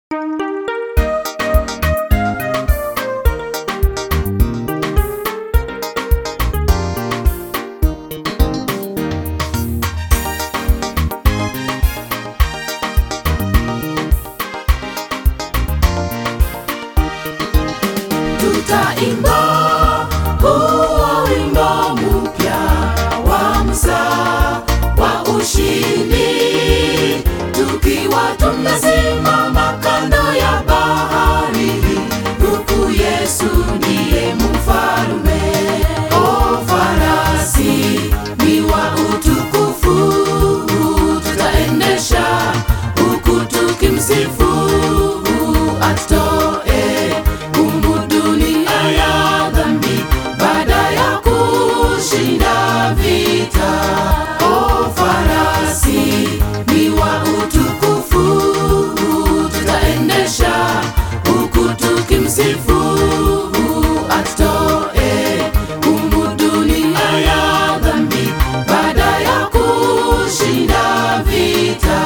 tutaimba huo wimbo mpya wa Musa wa ushindi, tukiwa tumesimama kando ya bahari, huku Yesu ndiye mfalme. O farasi ni wa utukufu, tutaendesha huku tukimsifu atoe humu dunia ya dhambi baada ya kushinda vita. O farasi ni wa utukufu, tutaendesha huku tukimsifu atoe humu dunia ya dhambi baada ya kushinda vita.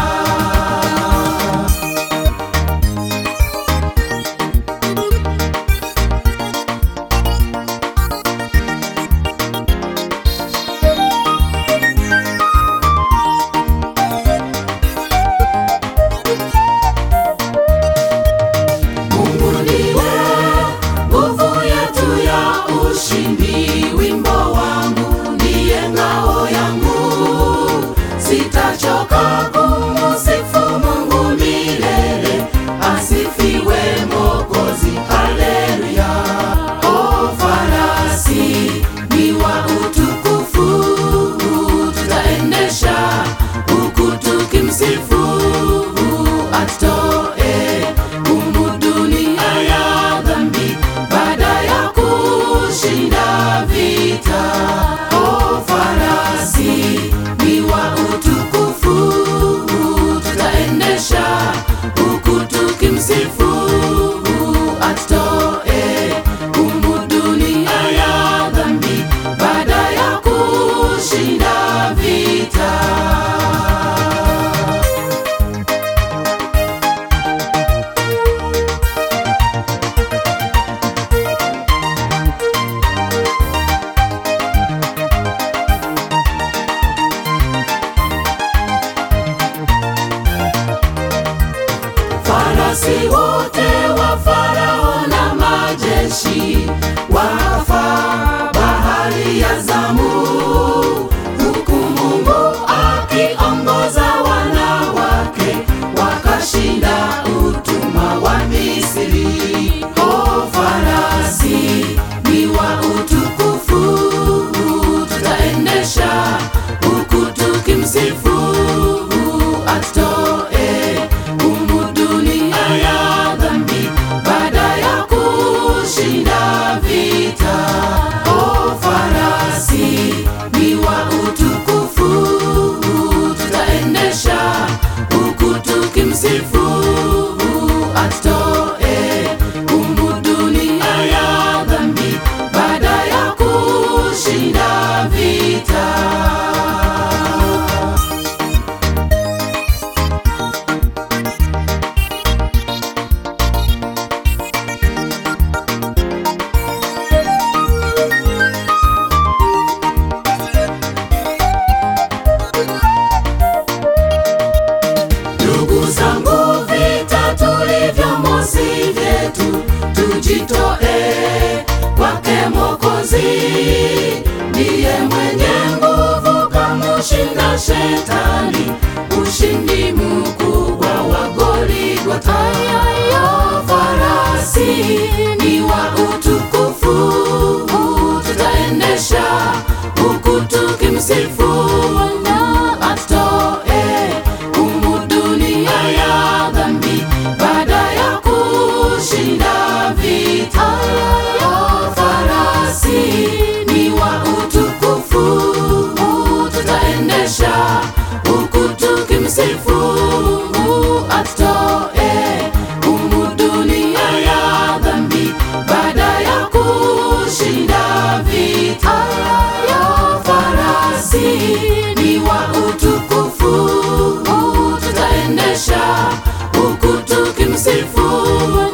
Mungu ndiwe nguvu yetu ya ushindi, wimbo wangu ndiye ngao yangu, sitachoka kumusifu Mungu milele, asifiwe Mwokozi, haleluya. O farasi ni wa utukufu, tutaendesha huku tukimsifu atoe humu dunia ya dhambi baada ya kushinda vita. O farasi ni wa utukufu, tutaendesha huku tukimsifu atoe humu dunia ya dhambi baada ya kushinda vita. Farasi wote wa Farao na majeshi wafa bahari ya Zamu, huku Mungu akiongoza wanawake wakashinda utumwa wa Misri. O farasi ni wa utukufu, tutaendesha huku tukimsifu atoe humu dunia ya dhambi baada ya kushinda vita. O farasi ni wa utukufu, tutaendesha huku tukimsifu atoe humu dunia ya dhambi baada ya kushinda vita. Ndugu zangu, vita tulivyomo si vyetu, tujitoe kwake Mwokozi. Ndiye mwenye nguvu, kamushinda Shetani, ushindi mkubwa wa Goligota. Yo farasi ni wa utukufu, tutaendesha huku tukimsifu atoe humu dunia ya dhambi baada ya kushinda vita. O farasi ni wa utukufu, tutaendesha huku tukimsifu